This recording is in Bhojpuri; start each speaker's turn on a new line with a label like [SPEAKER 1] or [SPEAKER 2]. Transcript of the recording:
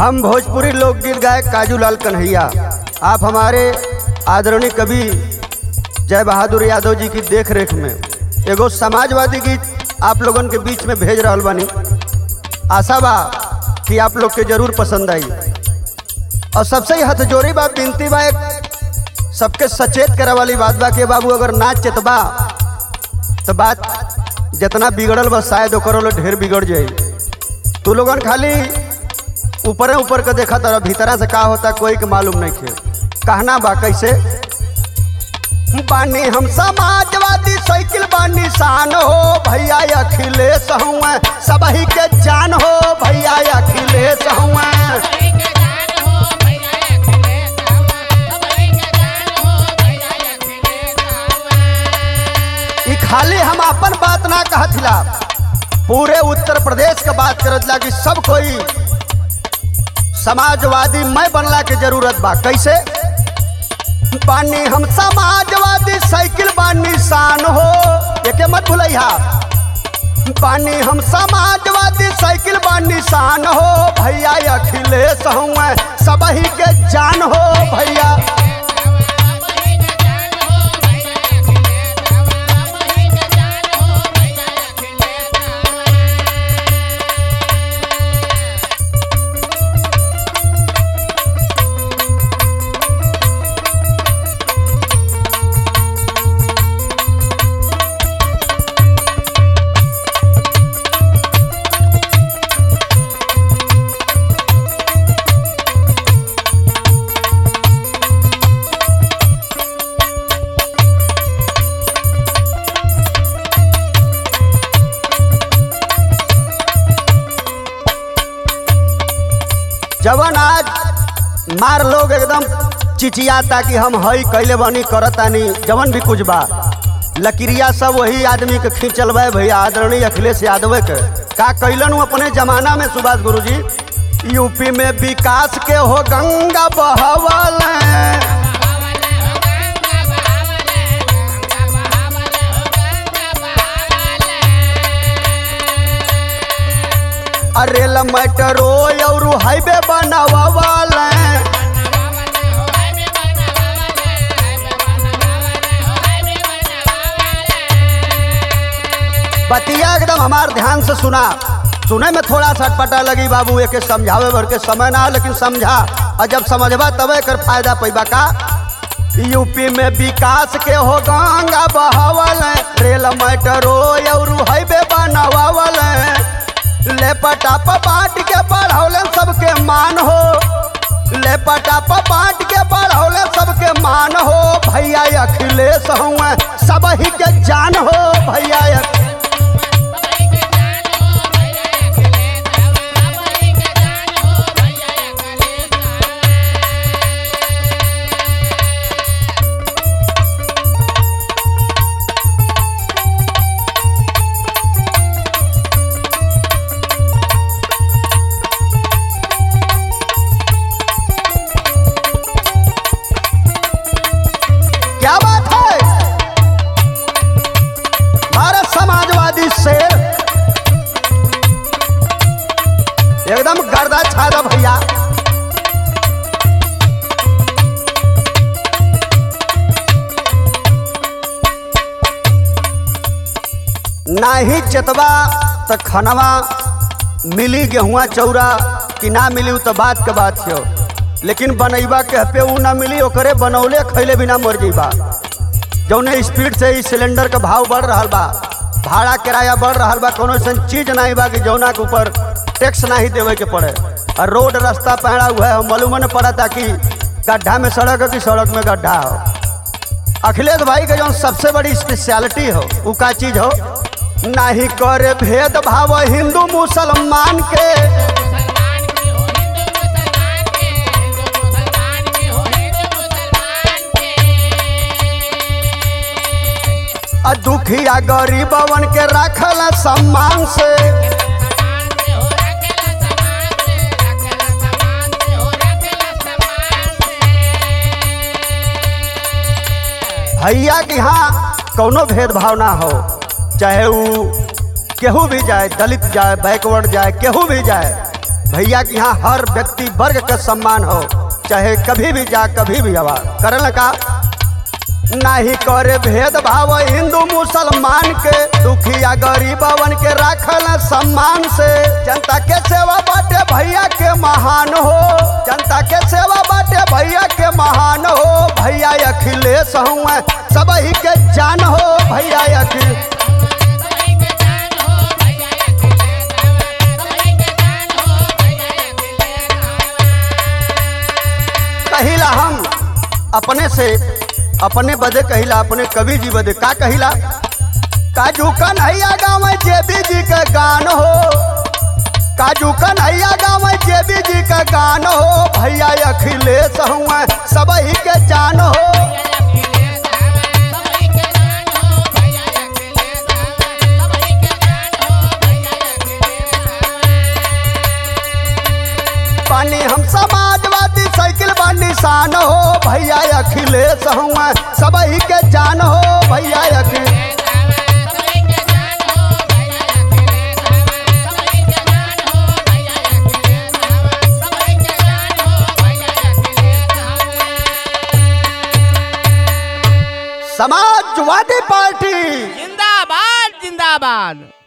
[SPEAKER 1] हम भोजपुरी लोकगीत गायक काजूलाल कन्हैया आप हमारे आदरणीय कवि जय बहादुर यादव जी की देख रेख में एगो समाजवादी गीत आप लोगन के बीच में भेज रहल बानी आशा बा कि आप लोग के जरूर पसंद आई और सबसे ही हथजोड़ी बा बिनती बा एक सबके सचेत करे वाली बात बा कि बाबू अगर नाच चेतबा तो बात जितना बिगड़ल बा शायद ओकर वाला ढेर बिगड़ जाई तू लोगन खाली ऊपरे ऊपर के देखा तर भीतरा से का होता कोई के मालूम नहीं खे कहना बा कैसे बानी हम समाजवादी साइकिल बानी शान हो भैया अखिलेश हुआ सबही के जान हो भैया अखिलेश हुआ ई खाली हम अपन बात ना कहथिला पूरे उत्तर प्रदेश के बात करत ला कि सब कोई समाजवादी मैं बनला के जरूरत बा कैसे बानी हम समाजवादी साइकिल बानी शान हो एके मत भूलैहा बानी हम समाजवादी साइकिल बानी शान हो भैया अखिलेश हुआ सबही के जान हो भैया जवन आज मार लोग एकदम चिचियाता कि हम हई कैले बनी करतानी जवन भी कुछ बा लकीरिया सब वही आदमी के खींचल बा भैया आदरणीय अखिलेश यादव के का कैलन उ अपने जमाना में सुभाष गुरु जी यूपी में विकास के हो गंगा बहवल रेल मेट्रो और हाईवे बनावल बतिया एकदम हमार ध्यान से सुना सुने में थोड़ा सा अटपटा लगी बाबू एक समझावे भर के समय ना लेकिन समझा और जब समझबा तबे कर फायदा पैबा का यूपी में विकास के हो गंगा बहावल रेल मेट्रो और हाईवे बनावल लेपटा पाट के पढ़ौले सबके मान हो लेपटा पाट के पढ़ौले सबके मान हो भैया अखिलेश हुआ सबही के जान हो भैया क्या बात है भारत समाजवादी शेर एकदम गर्दा छादा भैया नाही चेतवा त खनवा मिली गेहुआ चौरा कि ना मिली उ तो बात के बात हो लेकिन बनैबा के पे उ ना मिली ओकरे बनौले खैले बिना मर जइबा जौने स्पीड से ही सिलेंडर का भाव बढ़ रहा बा भाड़ा किराया बढ़ रहा बा कोनो ऐसा चीज नहीं बा कि जौना के ऊपर टैक्स नहीं देवे के पड़े और रोड रास्ता पहरा हुआ है मालूम न पड़ा था कि गड्ढा में सड़क हो कि सड़क में गड्ढा हो अखिलेश भाई के जो सबसे बड़ी स्पेशलिटी हो वो का चीज हो नहीं करे भेदभाव हिंदू मुसलमान के आ दुखिया गरीबवन के रखल सम्मान से भैया के यहाँ कौनो भेदभाव ना हो चाहे वो केहू भी जाए दलित जाए बैकवर्ड जाए केहू भी जाए भैया के यहाँ हर व्यक्ति वर्ग का सम्मान हो चाहे कभी भी जा कभी भी आवा करल का नहीं करे भेदभाव हिंदू मुसलमान के दुखिया गरीबवन के राखल सम्मान से जनता के सेवा बाटे भैया के महान हो जनता के सेवा बाटे भैया के महान हो भैया अखिलेश हुआ सब ही के जान हो भैया अखिल कहिला हम अपने से अपने बदे कहिला अपने कवि जी बदे का कहिला काजू कन्हैया गाँव जेबी जी का गान हो काजू कन्हैया गाँव जेबी जी का गान हो भैया अखिलेश हुआ सब ही के जान हो पानी हम समाजवादी साइकिल बा निशान हो भैया अखिलेश हुआ सब ही के जान हो भैया अखिलेश समाजवादी पार्टी
[SPEAKER 2] जिंदाबाद जिंदाबाद